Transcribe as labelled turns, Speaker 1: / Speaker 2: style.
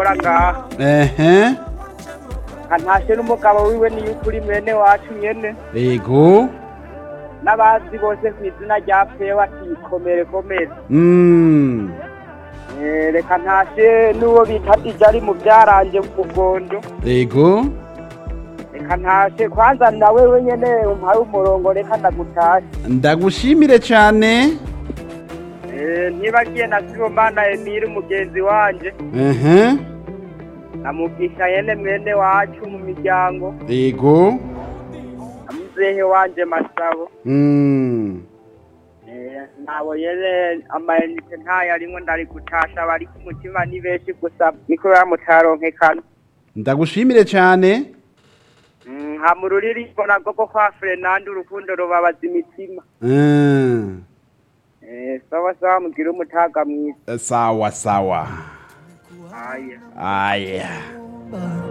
Speaker 1: akora ngaha
Speaker 2: ehe
Speaker 1: ntashe n'umugabo wiwe niyo ukuri mwene wacu nyene
Speaker 2: ego
Speaker 1: n'abazi bose ku izina rya pewa tikomere komere
Speaker 2: mm.
Speaker 1: Eh, reka ntashe n'uwo bita ijari mu byaranje mu mugondo
Speaker 2: ego
Speaker 1: reka ntashe kwanza nawe wenyene umpaye umurongo reka ndagutashe
Speaker 2: ndagushimire cyane
Speaker 1: Eh, ntibagiye na sibomana emiri umugenzi wanje
Speaker 2: ehe
Speaker 1: namugisha yene mwene wacu mu miryango
Speaker 2: ego
Speaker 1: amuzehe wanje masabo
Speaker 2: mm.
Speaker 1: Eh, nabo yene amayinite ntayo arimwo ndari gutasha bari ku mutima ni benshi gusa niko bamutaronkekana
Speaker 2: ndagushimire cyane
Speaker 1: Mm, ha mu ruririmbo nabwo ko kwa Fernando urukundo rubabaza imitima
Speaker 2: Mm.
Speaker 1: Eh, sawa sawa mugire umutaga mwiza
Speaker 2: sawa sawa
Speaker 1: aya
Speaker 2: aya
Speaker 3: Bye.